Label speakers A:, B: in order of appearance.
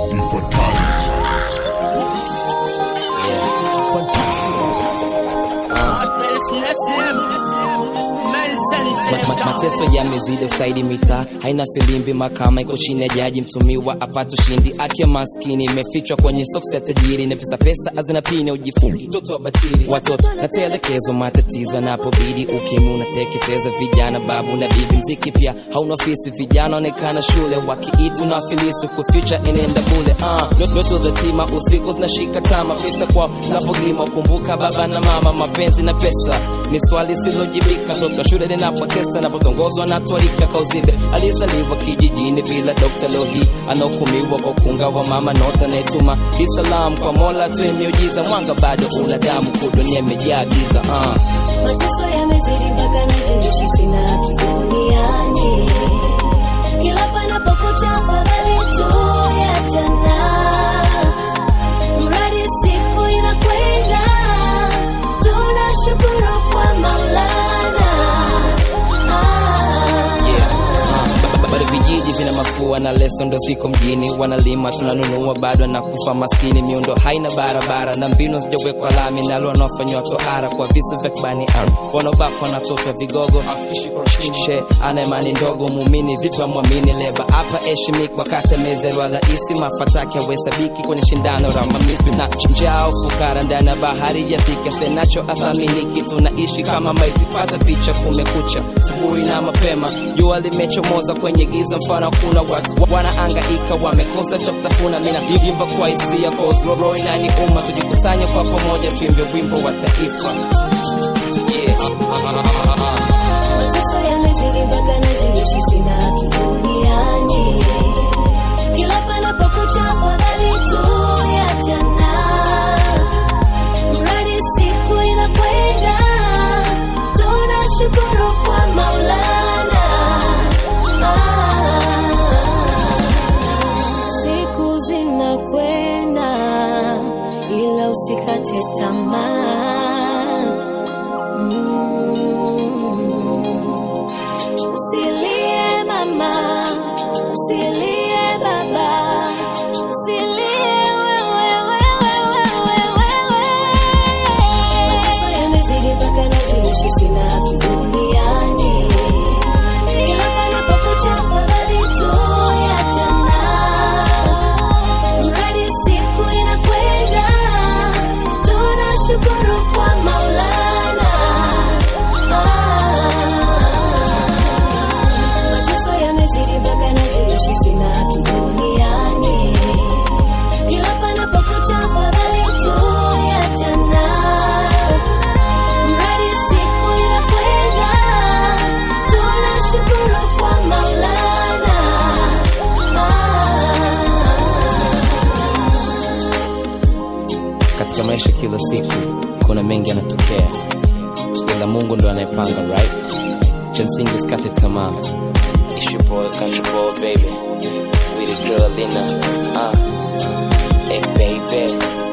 A: Ma- ma- mateso yamezidi usaidi mitaa haina filimbi mahakama iko chini ya jaji mtumiwa apata ushindi akiwa maskini imefichwa kwenye soksi ya tajiri na pesa pesa hazina pini ujifungi mtoto wa batili watoto natelekezwa matatizo anapobidi ukimwi unateketeza vijana babu na bibi mziki pia hauna ofisi vijana onekana shule wakiitu na filisi kuficha inaenda bule uh, ndoto za tima usiku zinashika tama pesa kwa napogima kumbuka baba na mama mapenzi na pesa ni swali silojibika toka shule linapotesa napotongozwa na twarika kauzibe aliyezaliwa kijijini bila dokta leo hii anahukumiwa kwa ukunga wa mama nota anayetuma kisalam kwa mola tu miujiza mwanga bado una damu kudunia imejaa giza uh.
B: mateso yamezidi mpaka najihisi sina haki duniani kila panapokucha fadhali tu ya jana mradi siku inakwenda tunashukuru kwa maulana ah.
A: Yeah. Uh, ba- bado vijiji vina mafua na leso ndo ziko mjini wanalima tunanunua bado na kufa maskini miundo haina barabara na mbinu zijawekwa lami nalo wanaofanywa toara kwa visa vya kibani wanaobakwa na toto vigogo she ana imani ndogo muumini vipa mwamini leba hapa heshimikwa kata mezerwa rahisi mafataki awesabiki kwenye shindano la mamisi na njao fukara ndani ya bahari ya thika senacho athaminiki tunaishi kama maiti pata picha kumekucha subuhi na mapema jua limechomoza kwenye giza mfano kuna watu wanaangaika wamekosa cha kutafuna mina imba kwa hisia kozroro inani umma tujikusanye kwa pamoja tuimbe wimbo wa taifa yeah.
B: mateso yamezidi mpaka najihisi sina haki duniani kila panapokucha fadhali tu ya jana mradi siku inakwenda tunashukuru kwa maulana ah. siku zinakwenda ila usikate tamaa Mm. Usilie mama, usilie baba, usilie wewe, wewe, wewe, wewe. Mateso yamezidi mpaka najihisi sina haki duniani. Kila panapokucha fadhali tu ya jana. Mradi siku inakwenda, tunashukuru kwa Maulana. Mateso yamezidi mpaka najihisi sina haki duniani. Kila panapokucha fadhali tu ya jana. Mradi siku inakwenda, tunashukuru kwa Maulana.
A: katika maisha kila siku kuna mengi yanatokea ila mungu ndo anayepanga right cha msingi usikate tamaa It's your boy, country boy, baby. With the girl Lina. Uh, hey, baby.